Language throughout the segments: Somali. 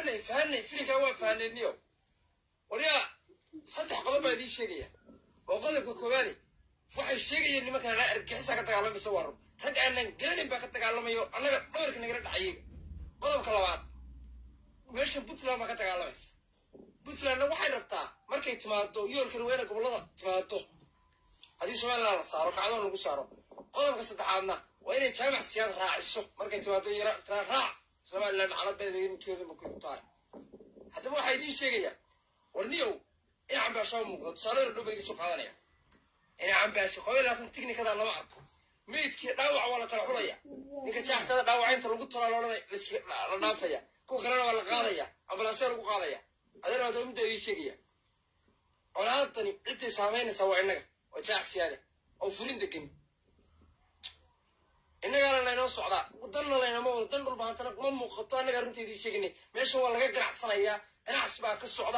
fahanay fahanay filinkaa waa fahanayniyo waliyaa saddex qodob baa idiin sheegaya oo qodobka koowaani waxay sheegayeen nimankan anaa argixisa ka dagaalamaysa waa run rag aanan garanayn baa ka dagaalamayo annaga dhawarka nagala dhacayay qodobka labaad meesha puntland baa ka dagaalamaysa puntlandna waxay rabtaa markay timaado yoolka raweene gobollada timaado haddii somaliland la saaro kacdoon lagu saaro qodobka saddexaadna waa inay jaamac siyaad raaciso markay timaado yara tira raac somaliland calabeeda inteeda ma ku tahay haddaba waxaa idiin sheegayaa warniyow in cambaashaa muuqdo tusaale yar dhow baa idiin soo qaadanaya in cambaasho qoba laatan tiknikada lama arko meydkii dhaawac waa la kala xulaya ninka jaaxtada dhaawacaynta lagu talaa loodhanay la dhaafaya kuwa kalena waa la qaadaya ambalaasya lagu qaadaya adeer waa midda idiin sheegaya colaadani ciddii saamaynaysaa waa innaga oo jaaxsiyaada oo furin degan innagaana laynoo socdaa danna laynama wado dan dhulba hantana ma muuqato annaga arrinteedii sheeganay meesha waa laga ganacsanayaa ganacsi baa ka socda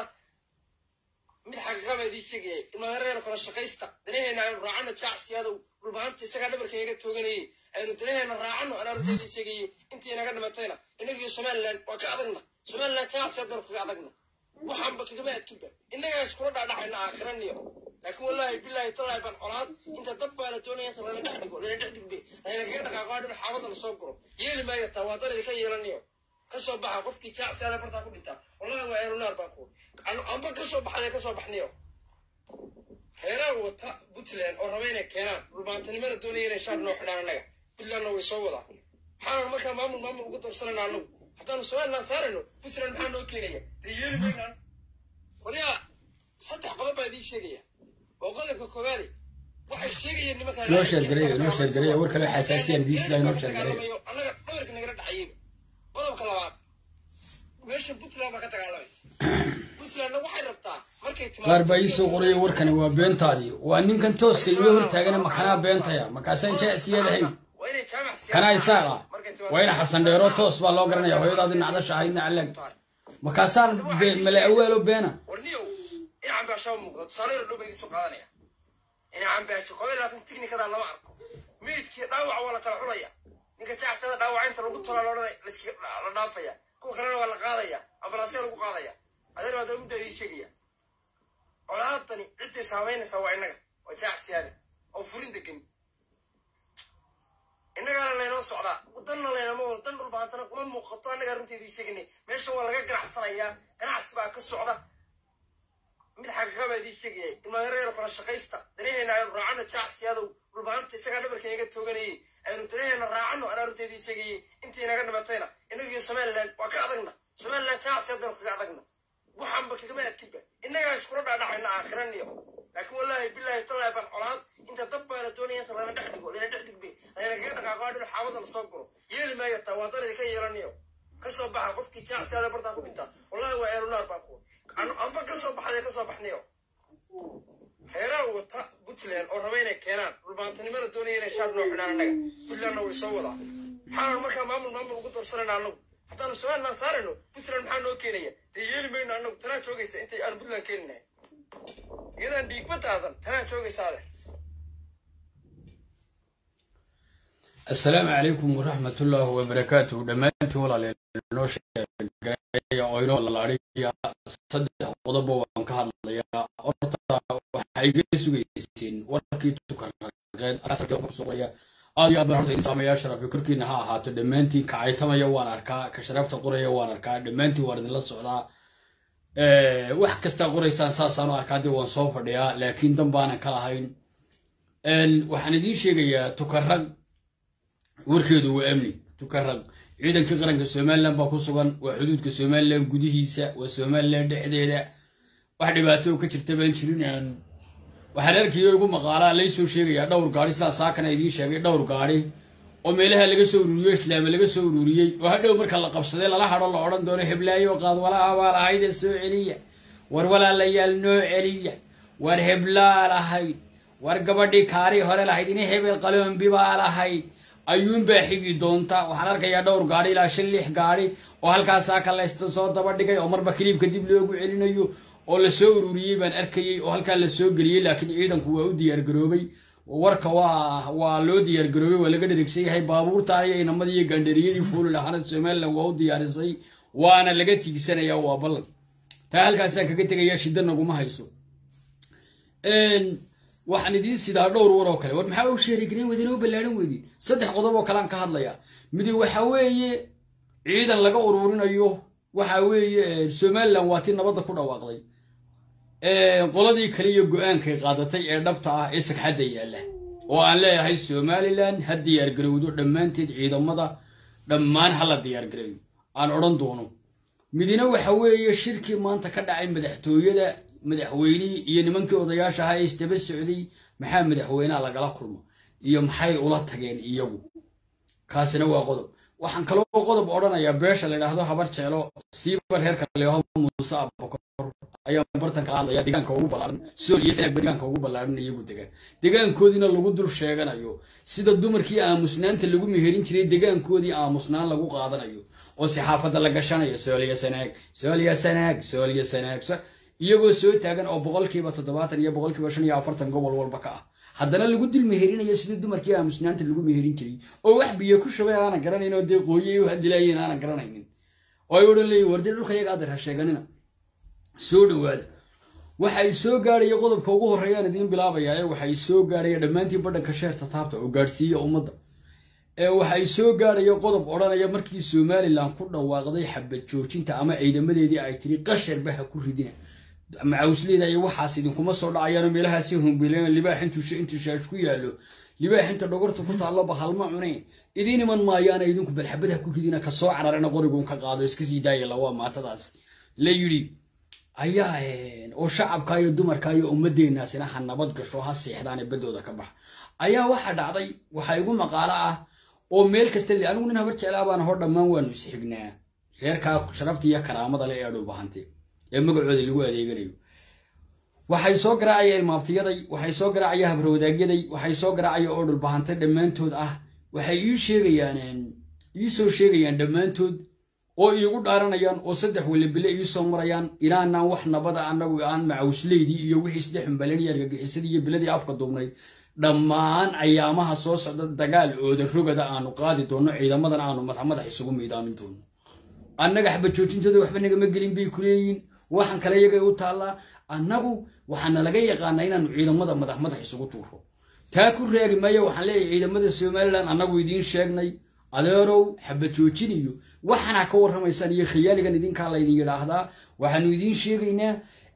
mid xaqiiqa baa idiin sheegayay ilmaadareer kala shaqaysta danaheena aynu raacano jaacsiyaadow dhulbahanta isagaa dhabarka inaga tooganayay aynu danaheena raacano anaa arrinteedii sheegayay intii inaga dhimatayna innagiyo somaliland waa ka adagna somaliland jaacsiyad baanu kaga adagna waxaanba kagama adkinba innagaa iskula dhaadhacayna aakhiraniyo laakiin wallaahi bilaahi talaahi baan colaad inta dab baa la doonaya inta lana dhex dhigo lana dhex dhigbe lana kaga dhaqaaqo dhin xaabada lasoo guro yeeli maayo taa waa danadi ka yeelanayo ka soo baxa qofkii jaacsiyaada bartaa ku dhintaa wallahi waa eerunaar baan ku amba ka soo baxday ka soo baxnayo reeraha wata puntland oo raba inay keenaan dhulbaantanimada doonaya inay shaar noo xidhaan annaga puntlandna way soo wadaa maxaanu markaa maamul maamul ugu darsanayna annagu haddaanu somaliland saarayno puntland maxaa noo keenaya dee yeeli maynaan waliyaa saddex qodob baa idiin sheegaya oo qodobka koowaadi waxay sheegayeen nimankan noo sheergareeya noo sheergareeya war kale xasaasiyan diisla noo sheergareeya annaga dhawarka nagala dhacayay qodobka labaad meesha puntland baa ka dagaalamaysa puntlandna waxay rabtaa markay timaado qaar baa ii soo qoraya warkani waa beentaadii waa ninkan tooska iga hortaagana makanaa beentaya markaasaan jecsiyadahayn waa inay jaamac kanaa isaaqa waa ina xasan dheero toos baa loo garanaya hooyadaadii nacdasha ahaydna calag markaasaan mala awaalo beena warniyow in cambaashaa muuqdo tusaale yar dhow baa idiin soo qaadanaya in cambaasho qoba laatan tiknikada lama arko meydkii dhaawac waa la kala xulaya ninka jaaxtada dhaawacaynta lagu talaa loodhanay la dhaafaya kuwa kalena waa la qaadaya ambalaasya lagu qaadaya adeer waa midda idiin sheegaya colaadani ciddii saamaynaysaa waa innaga oo jaaxsiyaada oo furin degan innagaana laynoo socdaa danna laynama wado dan dhulba hantana ma muuqato annaga arrinteedii sheeganay meesha waa laga ganacsanayaa ganacsi baa ka socda mid xaqiiqa baa idiin sheegayay ilmaadareer kala shaqaysta danaheena aynu raacano jaacsiyaadow dhulbahanta isagaa dhabarka inaga tooganayay aynu danaheena raacano anaa arrinteedii sheegayay intii inaga dhimatayna innagiyo somaliland waa ka adagna somaliland jaacsiyad baynu kaga adagna waxaanba kagama adkinba innagaa iskula dhaadhacayna aakhiraniyo laakiin wallaahi bilaahi talaahi baan colaad inta dab baa la doonaya inta lana dhex dhigo lana dhex dhigbe lana kaga dhaqaaqo dhin xaabada lasoo guro yeeli maayo taa waa danadi ka yeelanayo ka soo baxa qofkii jaacsiyada bartaa ku dhintaa wallahi waa eerunaar baan ku amba ka soo baxday ka soo baxnayo reeraha wata puntland oo raba inay keenaan dhulbaantanimada doonaya inay shaar noo xidhaan annaga puntlandna way soo wadaa maxaanu markaa maamul maamul ugu darsanayna annagu haddaanu somaliland saarayno puntland maxaa noo keenaya dee yeeli mayno annagu tanaa joogaysa intay aanu puntland keeninahay iyadaan dhiigbadaadan tanaa joogaysaa leh asalaamu calaykum waraxmat ullaahi wabarakaatuhu dhammaantiin walaalayaal noo sheegaya oo inoo lalaadhiya saddex qodobo waan ka hadlayaa horta waxay iga sugayseen warkii tukaraqeed suqaya aad iyo aad baan horta idin saamayaa sharafyo korkiina ha ahaato dhammaantiin kacaytamaya waan arkaa ka sharafta qoraya waan arkaa dhammaantiin waan idinla socdaa wax kastaa qoraysaan saasaanu arkaa dee waan soo fadhiyaa laakiin dan baanan ka lahayn waxaan idiin sheegayaa tukarag warkeedu waa amni tukarag ciidankii qaranka somalilan baa ku sugan waa xuduudka somalilan gudihiisa waa somalilan dhexdeeda wax dhibaato ka jirta baan jirin waxaan arkayo igu maqaalaa laysoo sheegayaa dhowr gaari sidaa saakana idiin sheegay dhowr gaari oo meelaha laga soo ururiyo islaama laga soo ururiyey oo hadhow marka la qabsaday lala hadho la odhan doono heblaayo qaad walaha baa lahayde soo celiya war walaalayaal noo celiya war heblaa lahayd war gabadhii kaarii hore lahayd ina hebel qaloombi baa lahayd ayuunbaa xigi doonta waxaan arkayaa dhowr gaadhi ilaa shan lix gaadhi oo halkaasaa kalaysta soo daba dhigay oo marba kiliibka dib loogu celinayo oo lasoo ururiyey baan arkayey oo halkaa lasoo geliyey laakiin ciidanku waa u diyaargaroobay warka waa waa loo diyaargaroobay waa laga dheregsan yahay baabuurta iyo inamadii iyo gaandhariyadii fuuli lahaana somalilan waa u diyaarisay waana laga tiigsanaya waa ballan taa halkaasaan kaga tegaya shidda naguma hayso waxaan idiin sidaa dhowr war oo kale war maxaa u sheerigarin weydin oo ballaaran weydin saddex qodob oo kalean ka hadlayaa midi waxa weeye ciidan laga ururinayo waxa weeye somalilan waa ti nabadda ku dhawaaqday qoladii kale iyo go-aankay qaadatay ee dhabta ah ee sagxadda yaalla oo aan leeyahay somalilan ha diyaargarowdo dhammaanteed ciidamada dhammaan hala diyaargareeyo aan odhan doono midina waxa weeye shirkii maanta ka dhacay madaxtooyada madaxweynihii iyo nimankii odayaasha ahaa ee isdaba socday maxaa madaxweyneha lagala kulmo iyo maxay ula tageen iyagu kaasina waa qodob waxaan kaloo qodob odhanayaa beesha la idhaahdo habar jeelo siibar reerka leeho muuse abakor ayaan bartanka hadlaya deegaanka ugu ballaaran sool iyo sanaag deegaanka ugu ballaaran iyagu degaan deegaankoodiina lagu dul sheeganayo sida dumarkii aamusnaanta lagu meherin jiray deegaankoodii aamusnaan lagu qaadanayo oo saxaafadda la gashanayo sooliya sanaag sooliya sanaag sooliya sanaag iyagoo soo taagan oo boqolkiiba toddobaatan iyo boqolkiiba shan iyo afartan gobol walba ka ah haddana lagu dil meherinayo sidii dumarkii aamusnaanta lagu meherin jiray oo wax biyo ku shubay aanan garanayn oo dee qooyey u hadilaayeen aanan garanaynin oo ay odhan leeyihin wardi dhulka iyaga adeer ha sheeganina soo dhowaada waxay soo gaadhaya qodobka ugu horreeyaan idiin bilaabayaa ee waxay soo gaadhaya dhammaantii badhanka sheerta taabta oo gaadhsiiya ummadda ee waxay soo gaadhaya qodob odhanaya markii somalilan ku dhawaaqday xabad joojinta ama ciidamadeedii ay tiri qasharba ha ku ridina macawsleeda iyo waxaas idinkuma soo dhacayaano meelahaasi humbileen libaax intuu shaash ku yaallo libaax inta dhogorta ku taalloba halma cune idiin iman maayaana idinku balxabad ha ku ridina ka soo cararana qorigun ka qaado iska sii daaya lawaa maatadaas la yidhi ayaa oo shacabka iyo dumarka iyo ummadeennaasina ha nabad gasho ha seexdaane baddooda ka bax ayaa waxaa dhacday waxaa igu maqaalo ah oo meel kasta anigu nin habar jeclaa baan hor dhammaan waanu isxignaa reerkaa sharafta iyo karaamada le ee dhowbahante ee magacooda lagu adeeganayo waxay soo garaacaya ilmaabtiyaday waxay soo garaacaya habarwadaagyaday waxay soo garaacaya oo dhulbahante dhammaantood ah waxay ii sheegayaan ii soo sheegayaan dhammaantood oo iigu dhaaranayaan oo saddex welibile ii soo marayaan inaanaan wax nabada annagu aan macawsleydii iyo wixii saddex xumbalanaya argagixisadii iyo biladii afka duubnay dhammaan ayaamaha soo socda dagaal ooda rogada aanu qaadi doonno ciidamadan aanu madax madax isugu miidaamin doono annaga xabajoojintooda waxba nagama gelin bay ku leeyihin waxaan kale iyagay u taallaa annagu waxaana laga yaqaanaa inaanu ciidamada madax madax isugu tuuro taa ku raagi maayo waxaan leeyahay ciidamada somalilan annagu idiin sheegnay adeerow xabajoojin iyo waxaana ka warramaysaan iyo khiyaaligan idinkaa laydin yidhaahdaa waxaanu idiin sheegaynaa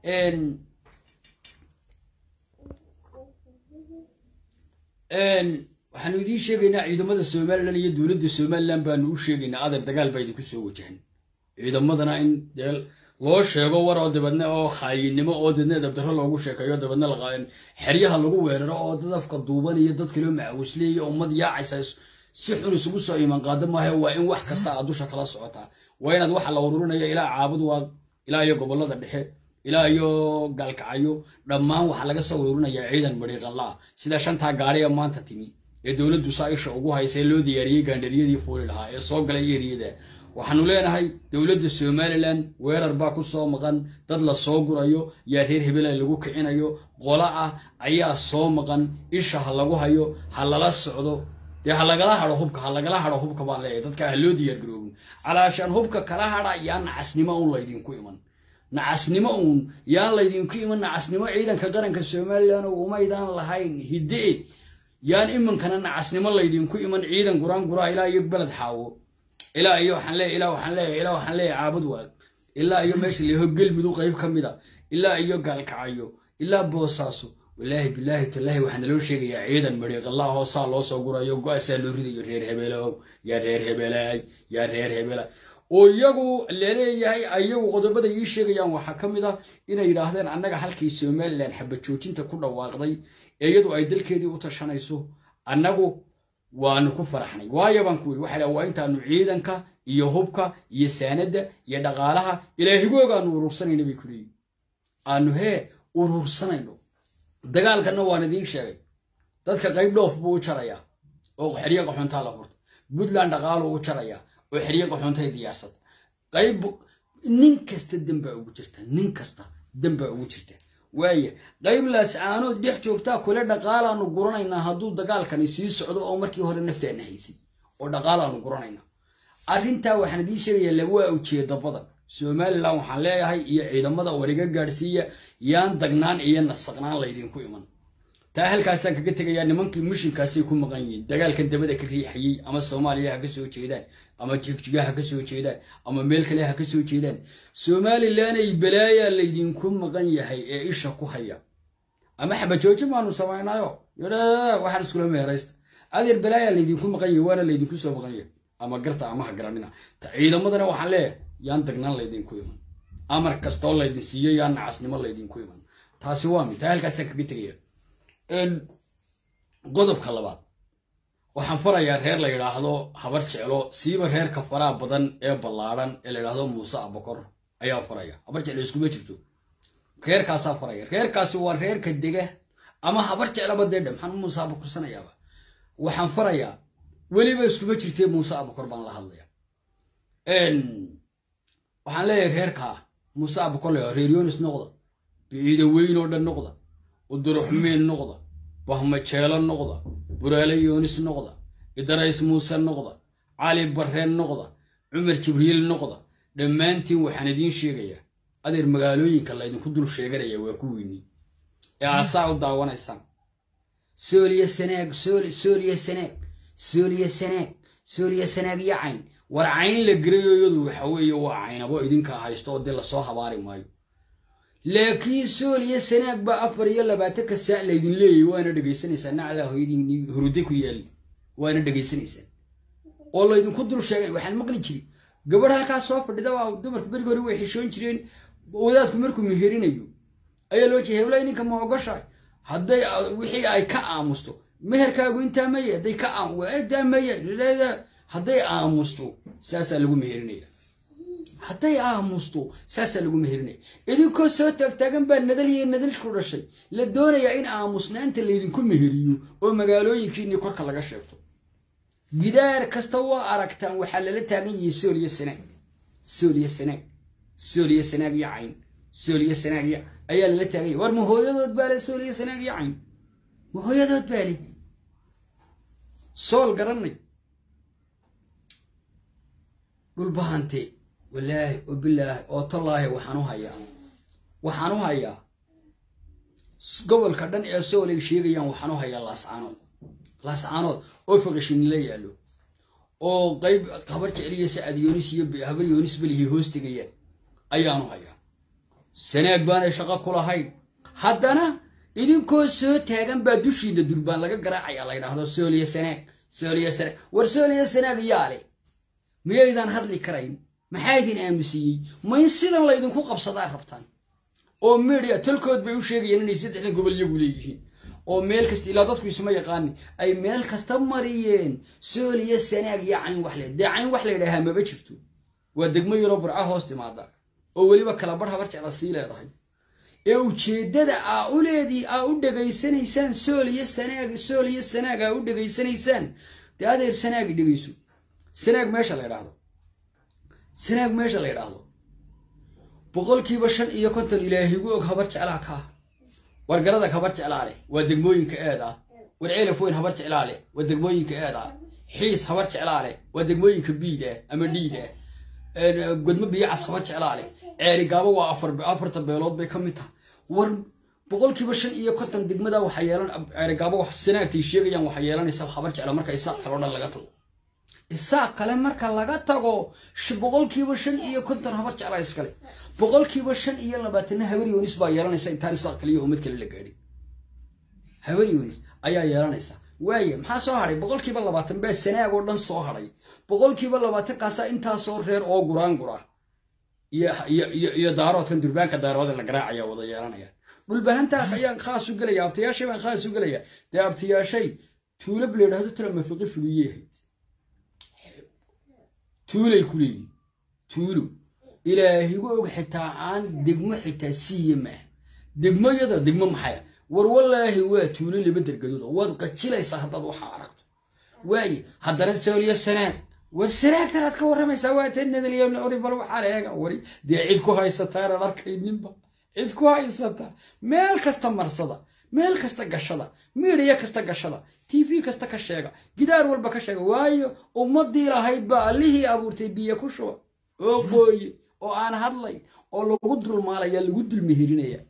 waxaanu idiin sheegaynaa ciidamada somalilan iyo dowladda somalilan baanu u sheegaynaa adeer dagaal baa idinku soo wajahan ciidamadana in dee loo sheego war oo dabadna oo khaayinimo oo dadna dabdaro loogu sheekeeyo dabadna xeryaha lagu weeraro oo dad afka duuban iyo dad kaloo macawisleeya ummad yaacaysa si xun isugu soo iman qaado maaha waa in wax kasta aad dusha kala socotaa waa inaad waxa la ururinaya ilaa caabud waaq ilaa iyo gobolada dhexe ilaa iyo gaalkacyo dhammaan waxaa laga soo ururinayaa ciidan mariiqanlaa sida shantaa gaari ee maanta timi ee dowladdu saaisha ugu haysa ee loo diyaariyey gaandhariyadii fuuli lahaa ee soo galay eriyada waxaanu leenahay dowladda somalilan weerar baa ku soo maqan dad la soo gurayo yaa reer hebela lagu kicinayo qola ah ayaa soo maqan isha ha lagu hayo ha lala socdo dee ha lagala hado hubka ha lagala hado hubka baan leeyahay dadka ha loo diyaargaroobin calaashaan hubka kala hadha yaa nacasnimo uun laydinku iman nacasnimo uun yaan laydinku iman nacasnimo ciidanka qaranka somalilan oo umaydaan lahayn hidde yaan iminkana nacasnimo laydinku iman ciidan guraan guraa ilaa iyo beled xaawo ilaa iyo waxaan leeyahay ilaa waxaan leeyahay ilaa waxaan leeyahay caabud waag ilaa iyo meesha leeho gelmudug qayb ka mid a ilaa iyo gaalkacayo ilaa boosaaso walaahi bilaahi tallaahi waxaa naloo sheegayaa ciidan mariiqallah oo saa loo soo gurayo go-aasaa loo ridayo reer hebeelow yaa reer hebelaay yaa reer hebela oo iyagu laleeyahay ayagu qodobada ii sheegayaan waxaa ka mid ah inay yidhaahdeen annaga halkii somalilan xabajoojinta ku dhawaaqday ee iyadu ay dalkeedii u tashanayso annagu waanu ku faraxnay waayo baan ku yidhi waxay dhaha waa intaanu ciidanka iyo hubka iyo saanadda iyo dhaqaalaha ilaahigooga aanu urursanayno bay ku leeyihin aanu hee urursanayno dagaalkanna waan idiin sheegay dadka qayb dhoof buu u jarayaa oo xeryo qaxoontaa la furta puntland dhaqaaluu u jarayaa oo xeryo qaxoontay diyaarsata qayb nin kasta dembaa ugu jirta nin kasta dembaa ugu jirta waaya qayb laascaanood dhex joogtaa kule dhaqaalaanu guranaynaa hadduu dagaalkani sii socdo oo markii hore naftaana haysay oo dhaqaalaanu guranaynaa arrintaa waxaan idiin sheegayaa lawaa ujeedo badan somalilan waxaan leeyahay iyo ciidamada wariga gaadhsiiya yaan dagnaan iyo nasaqnaan laydinku iman taa halkaasaan kaga tegayaa nimankii mishinkaasay ku maqan yihiin dagaalkan dabada ka riixayey ama soomaaliya ha ka soo jeedaan ama jigjiga ha ka soo jeedaan ama meel kale ha ka soo jeedaan somalilanay balaayaa laydinku maqan yahay ee isha ku haya ama xabajooji baanu samaynayo waxaan iskula meeraysta adeer balaayaa laydinku maqan yahay waana laydinku soo maqan yahay ama garta ama ha garanina ciidamadana waxaan leeyahay yaan dagnaan laydinku iman amar kastoo laydin siiyo yaan nacasnimo laydinku iman taasi waa mid taa halkaasaan kaga tegaya qodobka labaad waxaan farayaa reer la yidhaahdo habar jeclo siiba reerka faraha badan ee ballaadhan ee la yidhaahdo muuse abakor ayaa faraya habar jeclo iskuma jirto reerkaasaa faraya reerkaasi waa reerka dega ama habar jeclaba deedha maxaan muuse abakorsanayaaba waxaan farayaa weliba iskuma jirtee muuse abakor baan la hadlaya waxaan leeyahay reerkaa muuse abakor la reer yonis noqda biciida weyn oo dhan noqda uduruxmeen noqda bahmajeelo noqda buraale yoonis noqda idarays muuse noqda cali barreen noqda cumar jibriil noqda dhammaantiin waxaan idiin sheegayaa adeer magaalooyinka laydinku dul sheeganaya waa kuwiinii ee aasaa u daawanaysaan sooliya sanaag sooliya sanaag sooliya sanaag sooliya sanaag iyo cayn war cayn la gerayo iyadu waxa weeye waa caynabo idinkaa haysto oo dee lasoo habaari maayo laakiin sooliya sanaag baa afar iyo labaatanka saac laydin leeyahy waana dhegaysanaysaan naclaa hooyadii hurude ku yaali waana dhegaysanaysaan oo laydinku dul sheegay waxaan maqli jiri gabadh halkaas soo fadhida waa dumarku berigi hore way xishoon jireen wadaadku markuu meherinayo ayaa loo jeeya hewlay ninka ma ogoshahay hadday wixii ay ka aamusto meherkaagu intaa maya hadday ka intaa maya hadday aamusto saasaa lagu meherinaya hadday aamusto saasaa lagu meherinaya idinkoo soo taagtaagan baa nadal iyo nadalku dhashay la doonayaa in aamusnaanta laydinku meheriyo oo magaalooyinkiinii korka laga sheegto gidaar kasta waa aragtaan waxaa lala taagan yihi sooliya sanaag sooliya sanaag sooliya sanaag iyo cayn sooliya sanaag iyo ayaa lala taagan yahy war ma hooyadood baa le sooliya sanaag iyo cayn ma hooyadood baa le sool garanay dhulbahante walaahi oo bilaahi oo tallaahi waxaan u hayaa waxaan u hayaa gobolka dhan ee sool ay sheegayaan waxaan u hayaa laascaanood laascaanood oo faqishinila yaallo oo qayb habar jecliya sacad yoonis iyo habar yoonis belihi hoos tegayaan ayaanu hayaa sanaag baanay shaqo ku lahayn haddana idinkoo soo taagan baa dushiina durbaan laga garaacaya la ydhaahdo sooliya sanaag sooliya sanaag war sooliya sanaag yaale miyaydaan hadli karayn maxaa idin aamusiiyey ma in sidan laydinku qabsadaa rabtaan oo media talkood bay u sheegayaan inay saddexdan gobol iyagu leeyihiin oo meel kasta ilaa dadku isma yaqaani ay meel kasta mariyeen sooliya sanaag iyo cayn wax le dee cayn wax la ydhaahaa maba jirto waa degmo yaroo burca hoos timaada oo weliba kala barh habar jecla sii leedahay ee ujeeddada aa u leedii aa u dhegaysanaysaan sooliya sanaag sooliya sanaag aa u dhegaysanaysaan dee adeer sanaagi dhegayso sanaag meesha la ydhaahdo sanaag meesha la ydhaahdo boqolkiiba shan iyo konton ilaahigu og habar jeclaa kaa wargaradag habar jeclaa leh waa degmooyinka eed ah war ceelaf weyn habar jeclaa leh waa degmooyinka eed ah xiis habar jeclaa leh waa degmooyinka biid ah ama dhiid ah godmo biyacas habar jeclaa leh ceeri gaabo waa afarta beelood bay ka mid tahay war boqolkiiba shan iyo konton degmada waxaa yeelan ceeri gaabo sanaagtay sheegayaan waxaa yeelanaysa habar jecla marka isaaq kaloo dhan laga tago isaaq kale marka laga tago boqolkiiba shan iyo konton habar jeclaa iskale boqolkiiba shan iyo labaatanna habar yoonis baa yeelanaysa intaan isaaq kale iyo ummad kale la gaadhin habar yoonis ayaa yeelanaysa waaye maxaa soo hadhay boqolkiiba labaatan baa sanaag oo dhan soo hadhay boqolkiiba labaatankaasa intaasoo reer oo guraan gura iyo daaroodkan durbaanka daaroode la garaacaya wada yeelanaya dhulbahantaa ayaan khaas u gelaya abtiyaashay baan khaas u gelaya dee abtiyaashay tuulab la yidhahdo tala mafiqi fuliyey ahayd tuulay ku leeyihin tuulo ilaahigu og xitaa aan degmo xitaa siiye maaha degmoyada degmo maxaya war wallaahi waa tuulo laba dergadood waad qajilaysaa haddaad waxaa aragto waaye haddana sooliyo sanaag war sanaagtanaad ka warramaysaa waa ta nadaliyo ori bal waxaa eega wari dee cid ku haysataa inaan arkayninba cid ku haysata meel kasta marsada meel kasta gashada miidiya kasta gashada t v kasta ka sheega gidaar walba ka sheega waayo ummadii lahayd baa allihii abuurtay biyo ku shuba oo qooye oo aan hadlayn oo lagu dulmaalaya lagu dulmehirinaya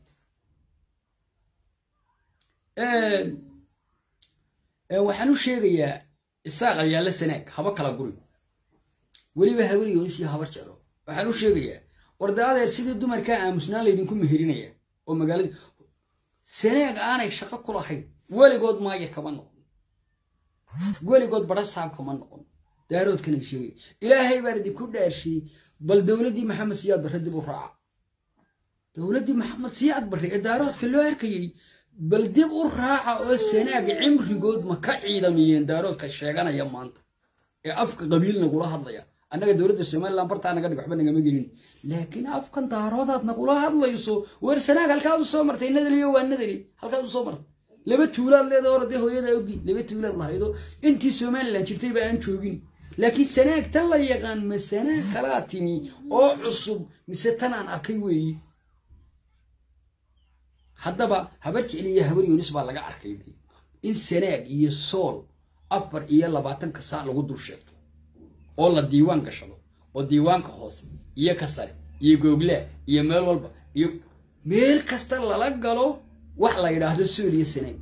waxaan u sheegayaa isaaq ayaalla sanaag haba kala guri weliba haweri yoonis iyo habar jeclo waxaan u sheegayaa warda adeer sidii dumarkaa aamusnaan laydinku mehirinaya oo magaalada sanaag aanay shaqo ku lahayn weligood maayar kama noqon weligood badha saab kama noqon daaroodkanay sheegaya ilaahay baan idinku dhaarshiyey bal dowladdii maxamed siyaad barre dib u raaca dowladdii maxamed siyaad barre ee daaroodka loo arkayey bal dib u raaca oo sanaag cimrigood ma ka ciidamiyeen daaroodka sheeganaya maanta ee afka qabiil nagula hadlaya annaga dowladda somalilan bartaa naga dhig waxba nagama gelin laakiin afkan daaroodaad nagula hadlayso weer sanaag halkaad u soo martay nadaliyo waa nadali halkaad u soo martay laba tuulaad leeda orade hooyada ogi laba tuulaad lahaydo intii somalilan jirtay ba aan joogin laakiin sanaag tan la yaqaan ma sanaag kalaa timi oo cusub mise tan aan arkay weeye haddaba habar jecel iyo habar yoonis baa laga arkay in sanaag iyo sool afar iyo labaatanka saac lagu dul sheegto oo la diiwaan gashado oo diiwaanka hoose iyo ka sare iyo googlaa iyo meel walba iyo meel kasta lala galo wax la yidhaahdo sool iyo sanaag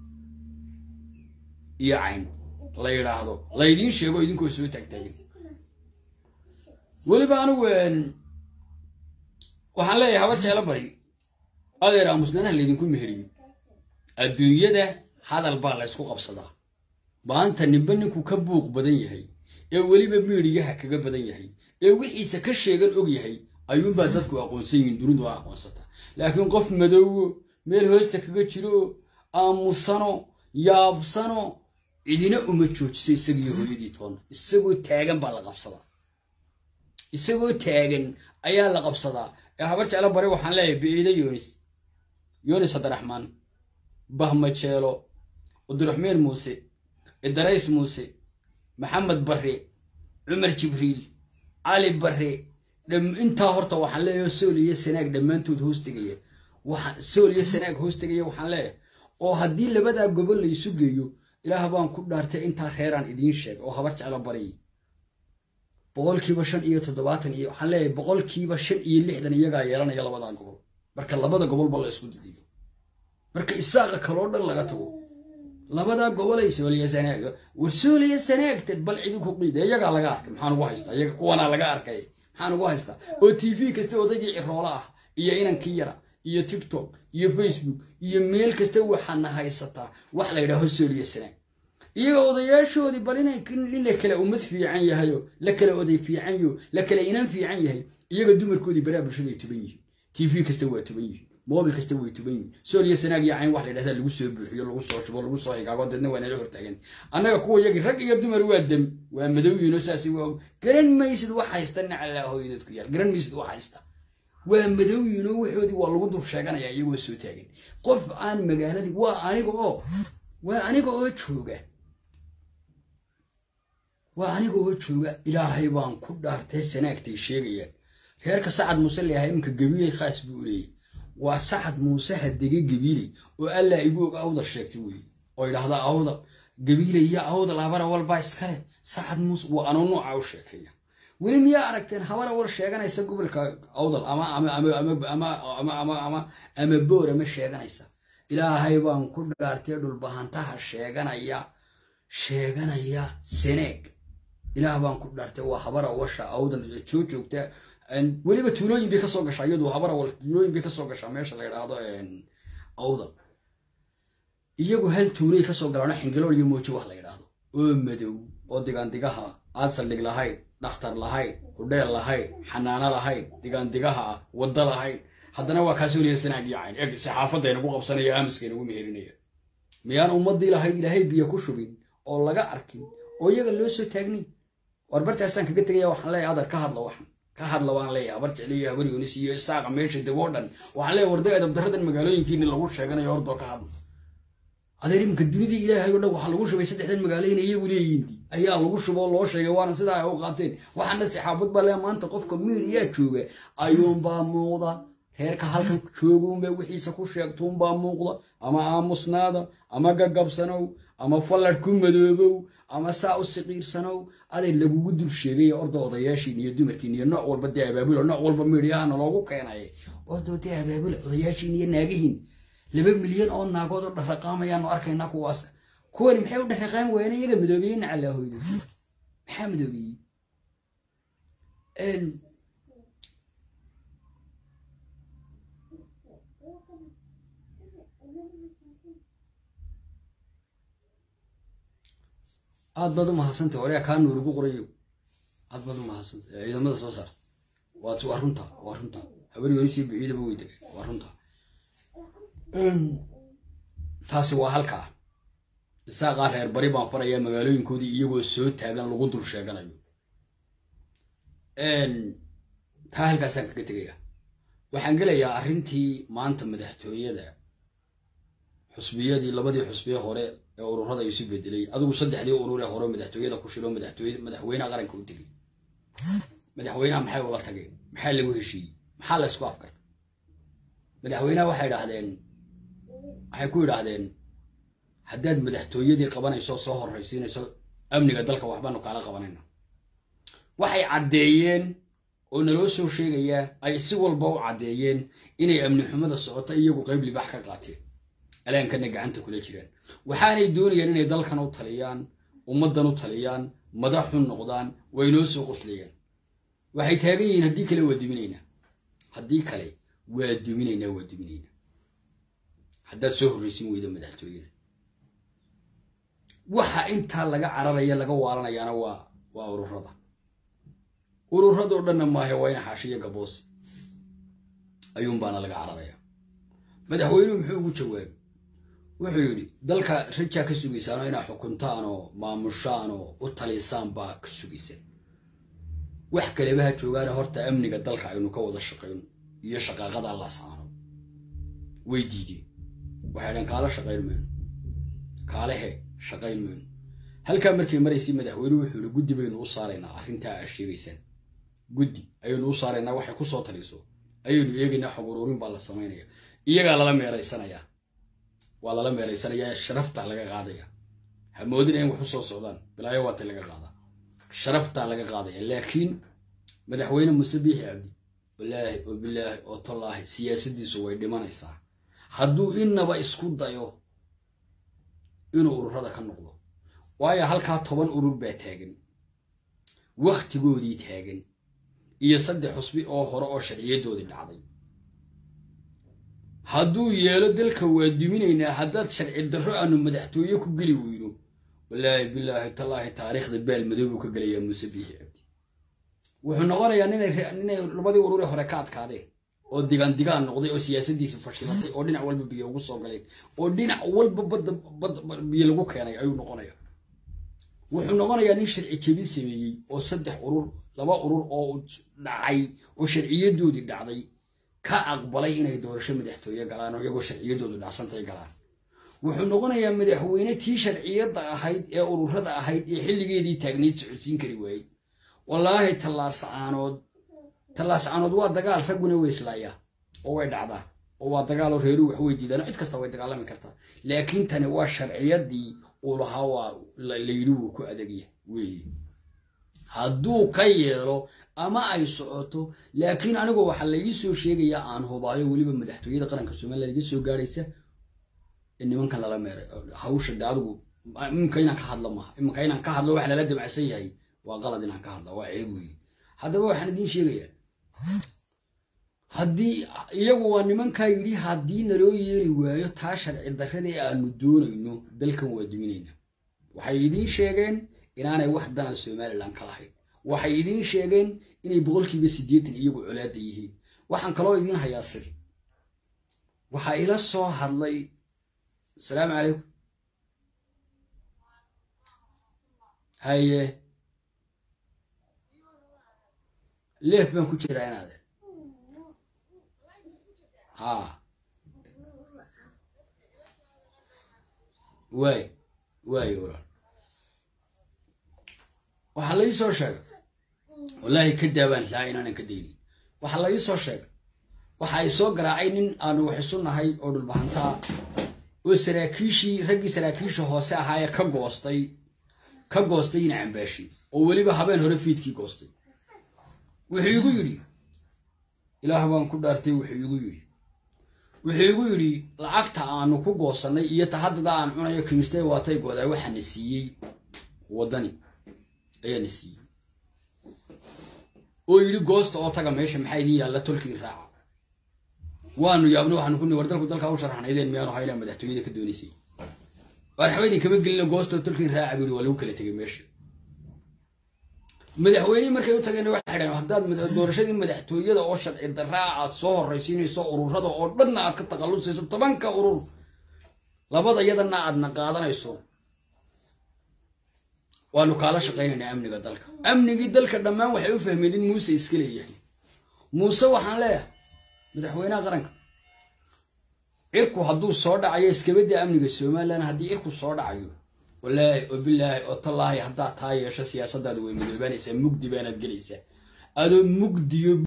iyo cayn la yidhaahdo laydiin sheego idinkoo soo taagtaagan weliba anigu waxaan leeyahay habar jeclo bari adeer aamusnaanaha laydinku meheriyo adduunyada hadal baa la ysku qabsadaa maanta ninba ninkuu ka buuq badan yahay ee weliba miidhiyaha kaga badan yahay ee wixiisa ka sheegan og yahay ayuunbaa dadku aqoonsan yihiin dunidu waa aqoonsataa laakiin qof madoowo meel hoosta kaga jiro aamusano yaabsano cidina uma joojiso isagiiyo hooyadii toonna isagoo taagan baa la qabsadaa isagoo taagan ayaa la qabsadaa ee habar jeclo bare waxaan leeyahay biciide yoonis yoonis abdiraxmaan bahmajeelo abdiraxmeen muuse idarays muuse maxamed barre cumar jibriil cali barre intaa horta waxaan leeyahay sool iyo sanaag dhammaantood hoos tegaya sool iyo sanaag hoos tegaya waxaan leeyahay oo haddii labadaa gobol laysu geeyo ilaah baan ku dhaartay intaa reeraan idiin sheegay oo habar jeclo baryi boqolkiiba shan iyo toddobaatan iyo waxaan leeyahay boqolkiiba shan iyo lixdan iyagaa yeelanaya labadaa gobol marka labada gobolba la isku didiyo marka isaaqa kaloo dhan laga tago labadaa gobolay sooliya sanaaga war sooliya sanaagta bal cidinku qiida iyagaa laga arkay maxaan ugu haystaa iyaga kuwanaa laga arkay maxaan ugu haystaa oo t v kasta odaygii ciroola ah iyo inankii yara iyo tiktok iyo facebook iyo meel kasta waxaadna haysataa wax la yidhaaho sooliya sanaag iyaga odayaashoodii bal inay in la kala ummad fiican yahayo la kala oday fiican yo la kala inan fiican yahay iyaga dumarkoodii baraa bulshada ay tuban yihiin t v kasta waa tuban yihiin mobil kasta way tuban yihiin sooliya sanaag iyo cayn wax la yidhahdaa lagu soo buuxiyo lagu soo shubo lagu soo higaago deedna waa nala hortaagan annaga kuwa yagii rag iyo dumar waa dem waa madowyiino saasi waa garan maysid wax haysta nacalaa hooyadeed ku yaal garan maysid wax haysta waa madowyiino waxoodii waa lagu dul sheeganaya iyagoo soo taagan qof aan magaaladii waa aniga oo waa aniga oo jooga waa aniga oo jooga ilaahay baan ku dhaartay sanaagtay sheegayaan reerka sacad muuse leeyahay iminka gabiilay khaas buu leeyay waa sacad muuse hadege gabiiley oo allaa igu og awdal sheegtay weeye oo idhaahda awdal gabiiley iyo awdal habara walbaa iskale sacad muuse waa anuu nooca u sheekeeya weli miyaa aragteen habara wal sheeganaysa gobolka awdal ama ama boora ma sheeganaysa ilaahay baan ku dhaartay dhulbahantaha sheeganaya sheeganaya seneeg ilaah baan ku dhaartay waa habara washa awdal soo joogta weliba tuulooyin bay kasoo gashaa iyadu habara wal tuulooyin bay kasoo gashaa meesha la yidhaahdo awdal iyagu hal tuulay kasoo galaano xingalool iyo moojo wax la yidhaahdo oo madow oo digaandigaha aan saldhig lahayn dhakhtar lahayn hudheel lahayn xanaano lahayn digaandigaha ah wadda lahayn haddana waa kaasoo liya sanaag iyo cayn eg saxaafadda inagu qabsanaya aamuska inagu meherinaya miyaan ummaddii lahayd ilaahay biyo ku shubin oo laga arkin oo iyaga loo soo taagnin war bartaasaan kaga tegaya waxaan leeyahay adar ka hadla waxan ka hadla waan leeyahay habar jecliyo habar yoonis iyo isaaqa meesha degoo dhan waxaan leeyahay warday adabdaradan magaalooyinkiini lagu sheeganayo hordoo ka hadla adeer iminka dunidii ilaahay oo dhan waxaa lagu shubay saddexdan magaalo inay iyagu leeyihiin ayaa lagu shuboo loo sheegay waana sidaa ay u qaateen waxaana saxaabad baa lee maanta qofka miiriyaa jooga ayuunbaa muuqda reerka halkan jooguunba wixiisa ku sheegtuunbaa muuqda ama aamusnaada ama gagabsanow ama falladh ku madoobow ama saa u siqiirsanow aday lagugu dul sheegaya orda odayaashiin iyo dumarkiin iyo nooc walba dee abaabula nooc walba miidhiyahana loogu keenay ordoo dee abaabula odayaashiin iyo naagihiin laba milyan oo naagood oo dharraqaamayaanu arkaynaa kuwaas kuwani maxay u dharraqaami waayeen iyaga madoobeeyey nacalaahoyda maxaa madoobeeyey aad baad u mahadsantay oreya kaa nuur ugu qorayo aad baad u mahadsantay ee ciidamada soo saarta waat waa runta waa runta habar yonisii biciidaba way degay waa runta taasi waa halkaa isaaqaa reer bari baan farayaa magaalooyinkoodii iyagoo soo taagan lagu dul sheeganayo taa halkaasaan kaga tegaya waxaan gelayaa arrintii maanta madaxtooyada xusbiyadii labadii xusbiye hore ee ururada isu bedelay adigu saddexdii urur ee hore madaxtooyada ku shiro madaxtooy madaxweynaha qaranka u tegay madaxweynaha maxay ula tageen maxaa lagu heshiiyey maxaa la isku afkartay madaxweynaha waxay idhaahdeen waxay ku idhaahdeen haddaad madaxtooyadii qabanayso soo horraysiinayso amniga dalka waxbaanu kaala qabanayna waxay caddeeyeen oo naloo soo sheegayaa ay si walba u caddeeyeen inay amni xumada socoto iyagu qayb libaax ka qaateen alaankana gacanta kula jiraan waxaanay doonayaan inay dalkan u taliyaan ummaddan u taliyaan madaxu noqdaan way noo soo qoslayaan waxay taagan yihiin haddii kale waa duminaynaa haddii kale waa duminaynaa waa duminaynaa haddaad soo horraysin weyda madaxtooyada waxa intaa laga cararaya laga waalanayaana waa waa ururada ururadoo dhanna maahe waa ina xaashiyo gaboos ayuunbaana laga cararaya madaxweynuhu muxuu ugu jawaabay wuxuu yidhi dalka rajaa ka sugaysaanoo inaa xukuntaan oo maamushaan oo u talisaan baa ka sugaysaan wax kaleba ha joogaana horta amniga dalka aynu ka wada shaqayno iyo shaqaaqada laasaano way diideen waxay dhan kaala shaqayn mayno kaalehe shaqayn mayno halkaa markay maraysay madaxweynuhu wuxuu yidhi guddi baynu u saaraynaa arrintaa aad sheegaysaan guddi ayaynu u saaraynaa waxay ku soo taliso ayaynu eegaynaa xog ururin baa la samaynaya iyagaa lala meeraysanayaa waa lala meeraysanayaa sharaftaa laga qaadaya hamoodina in wax u soo socdaan bilaayo waatay laga qaadaa sharaftaa laga qaadaya laakiin madaxweyne muuse biixi cabdi walaahi oo bilaahi oo tallaahi siyaasaddiisu way dhimanaysaa hadduu innaba isku dayo inuu ururada ka noqdo waayo halkaa toban urur baa taagan wakhtigoodii taagan iyo saddex xusbi oo hore oo sharciyadoodii dhacday hadduu yeelo dalka waa duminaynaa haddaad sharci darro aanu madaxtooye ku geli weyno walaahi bilaahi tallaahi taariikhda baal madoobuu ka gelayaa muuse biixi cabdi wuxuu noqonayaa ninay labadii urure hore ka adkaadeen oo digaan digaan noqday oo siyaasaddiisa fashilatay oo dhinac walba biyo ugu soo galeen oo dhinac walba badda bad biyo lagu keenay ayuu noqonaya wuxuu noqonayaa nin sharci jebin sameeyey oo saddex urur laba urur oo dhacay oo sharciyadoodii dhacday ka aqbalay inay doorasho madaxtooye galaan oo iyagoo sharciyadoodu dhacsantay galaan wuxuu noqonayaa madaxweyne tii sharciyadda ahayd ee ururada ahayd ee xilligeedii taagnayd socodsiin kari waayey wallaahi tallaasacaanood tallaasacaanood waa dagaal ragguna way islaayaa oo way dhacdaa oo waa dagaaloo reeruhu wax way diidaan cid kasta way dagaalami kartaa laakiin tani waa sharciyadii uu lahaa waa layidhi wuu ku adagya weeye hadduu ka yeelo ama ay socoto laakiin anigu waxaa laii soo sheegayaa aan hubaayo weliba madaxtooyada qaranka somaliya laga soo gaadhaysa in nimankan lala meeray hawsha de adigu iminka inaan ka hadlo maaha iminka inaan ka hadlo wax lala dabacsan yahay waa qalad inaan ka hadla waa ceeb weeye haddaba waxaan idiin sheegayaa haddii iyagu waa nimankaa yidhi haddii naloo yeeli waayo taa sharci darrada ee aanu doonayno dalkan waa duminayna waxay idiin sheegeen inaanay wax danan somalilan ka lahayn waxay idiin sheegeen inay boqolkiiba siddeetan iyagu colaada yihiin waxaan kaloo idiin hayaa sir waxaa ila soo hadlay asalaamu calaykum haye leef baan ku jiraa inaade ha waay waay walaal waxaa la ii soo sheegay wallaahi ka daabaan lahaa inaanan ka daynin waxaa la ii soo sheegay waxa ay soo garaacay nin aanu wax isu nahay oo dhulbahantaa oo saraakiishii raggii saraakiisha hoose ahaa ee ka goostay ka goostay ina cambaashi oo weliba habeen hore fiidkii goostay wuxuu igu yidhi ilaah baan ku dhaartay wuxuu igu yidhi wuxuu igu yidhi lacagta aanu ku goosannay iyo tahaddada aan cunayo kimistee waatay goodaa waxaana siiyey waddani ayaana siiyey oo yidhi goosta oo taga meesha maxaa idin yaalla tolkii raaca waanu yaabno waxaanu ku war dalku dalkaa u sharaxnaydeen miyaanu haylaa madaxtooyada ka doonaysay waxba idin kama gelina goosta oo tolkii raaca buu yidhi waa lagu kala tegay meesha madaxweynihii markay u tageen waxay dhaheen haddaad doorashadii madaxtooyada oo sharci daraa aad soo horraysiinayso ururada oo dhanna aad ka taqallusayso tobanka urur labada yadana aadna qaadanayso waanu kaala shaqaynaynaa amniga dalka amnigii dalka dhammaan waxay u fahmeen in muuse iska leeyahay muuse waxaan leeyahay madaxweynaha qaranka cirku hadduu soo dhacayo iskabadda amniga somalilan haddii cirku soo dhacayo walaahi oo bilaahi oo tallaahi haddaad taa yeesho siyaasadaada way madoobaanaysaa mugdi baanaad gelaysaa adoo mugdiyo